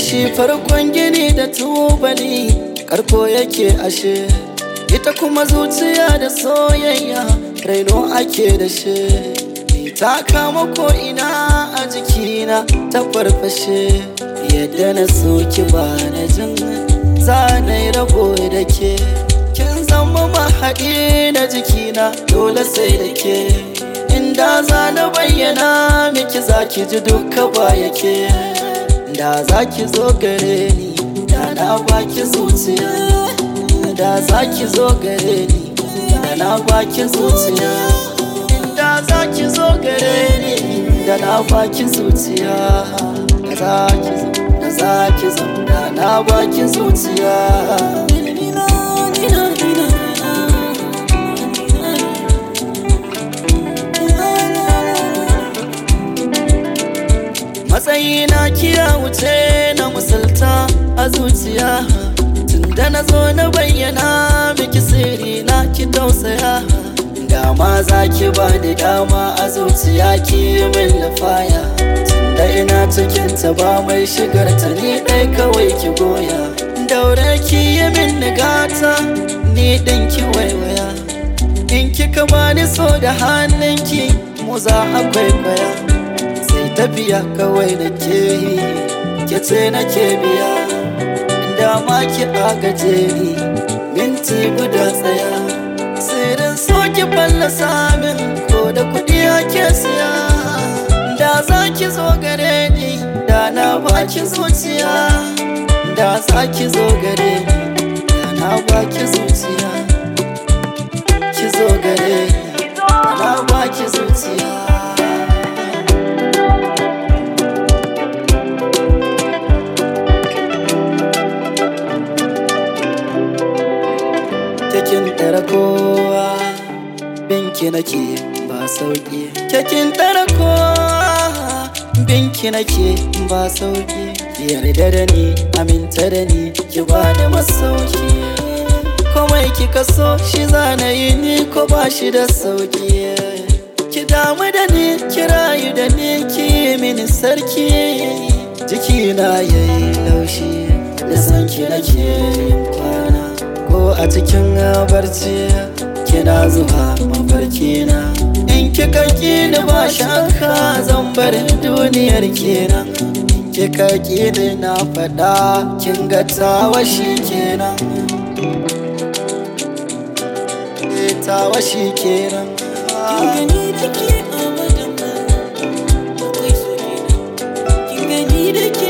shi farkon gini da tubali karko yake ashe ita kuma zuciya da soyayya raino ake da shi ta kama ko ina a jikina ta farfashe yadda na soki ba na jin zanai rabo da ke kin zama mahaɗi da jikina dole sai da ke inda za na bayyana miki za ki ji duka ba yake da za ki zo gare ni da na baki zuciya da za ki zo gare ni da na baki zuciya da za ki zo gare ni da na baki zuciya da za ki zo da za ki zo da na baki zuciya matsayina kiya wuce na musulta a zuciya tunda na zo na bayyana miki sirri na ki tausaya dama za ki ba da dama a zuciya ki min lafaya tunda ina cikin ta ba mai shigar ta ni ɗai kawai ki goya daure ki yi min nigata ni ɗin ki waiwaya in kika bani so da hannunki mu za a kwaikwaya sai tafiya kawai da ke yi ke ce na ke biya dama ki agaje ni minti guda tsaya sirrin so ki fallasa min ko da kuɗi ake siya da za ki zo gare ni da na baki zuciya da za ki zo gare ni da na baki zuciya ki zo gare ni da na baki zuciya Kekin ɗara kowa binki nake ba sauƙi Kekin ɗara kowa binki nake ba sauƙi Yarda da ni aminta da ni ki ba da masauki Komai kika so shi zana yi ni ko ba shi da sauƙi Ki damu da ni ki rayu da ni ki mini sarki Jikina yayi laushi da sanki nake yin kwana ko a cikin barci kina zuwa mafarki na in kika ki da ba shakka zan bar duniyar kenan in kika ki da na faɗa kin ga tawashi kenan eh tawashi kenan Kin gani da ke abadan akwai so kenan Kin gani da ke